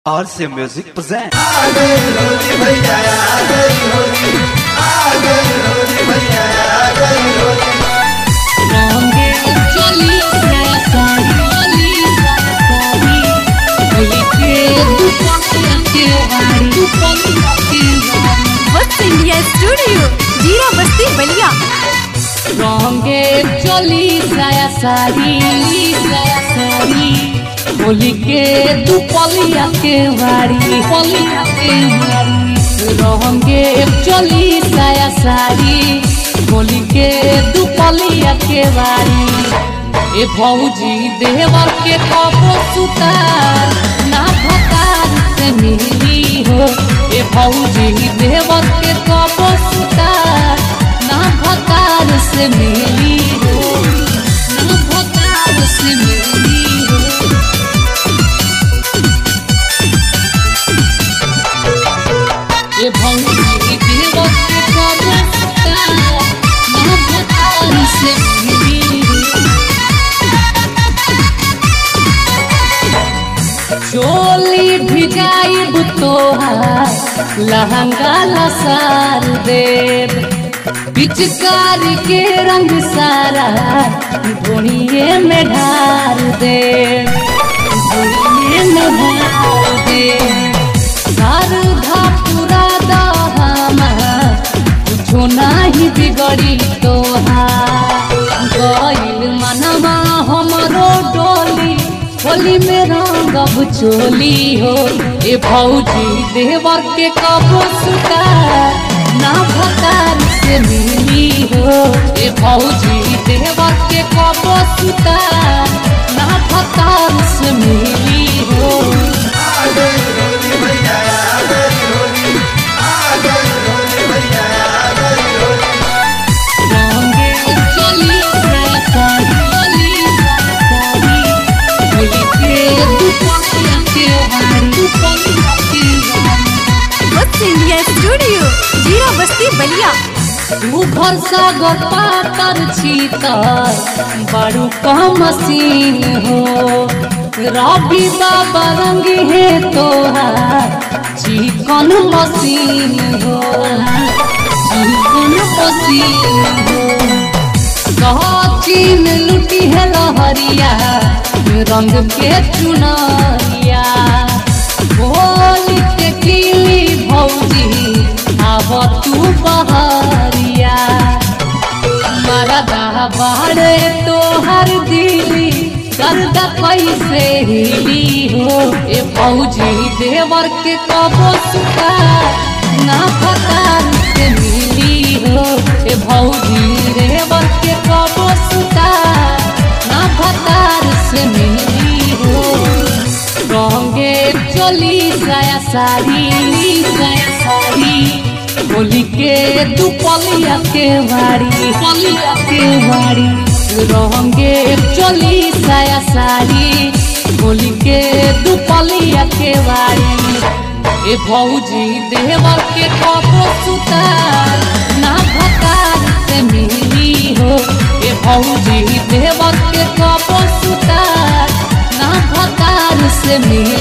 RC Music presents. रंगे चली साली साली होली के दुपट्टे के वारी दुपट्टे के वारी वत्स इंडिया स्टूडियो जीरा बस्ती बलिया रंगे चली साया सारी साया सारी होली के दुपलिया के वारी पलिया के वारी रंगे चली साया सारी होली के दुपलिया के वारी ए भौजी देवर के कबो सुतार ना भतार से मिली हो ए भौजी देवर के कबो सुतार ना भतार से मिली हो ना भतार से मिली हो ए भौजी देवर के कबो सुतार ना भतार से मिली हो चोली भिजाइब तोहार लहंगा लसार देव पिचकारी के रंग सारा धोनिए में ढार देव धोनिए में ढार देव शारदा पूरा दहमा कुछो नाही बिगड़ी तोहार गइल मनवा हमरो डोली होली में रंगब चोली हो ए भौजी देवर के कबो सुतार ना भतार से मिली हो ए भौजी देवर के कबो सुतार ना भतार से मिली हो रंगे चली साली साली होली के दुपट्टे के वारी दुपट्टे के वारी वत्स इंडिया स्टूडियो जीरा बस्ती बलिया तू घर सा पातर छीतर बड़ू कम मसीन हो रवि बाबा रंग है तोहार चिकन मसीन हो चिकन मसीन हो चीन लुटी है लहरिया रंग के चुनरिया बोली के किली भौजी आब तू बहरिया मरदा बाड़े तोहर दिली गर्दा कैसे हिली हो ए फौजी देवर के कबो सुता ना फतार से मिली हो ए भौजी देवर के कबो सुता ना फतार से मिली हो रंगे चली साया साड़ी साया साड़ी होली के दुपलिया के वारी पलिया के वारी रंगे चली साया साड़ी होली के दुपलिया के वारी ए भौजी देवर के कबो सुतार ना भतार से मिली हो ए भौजी देवर के कबो सुतार ना भतार से मिली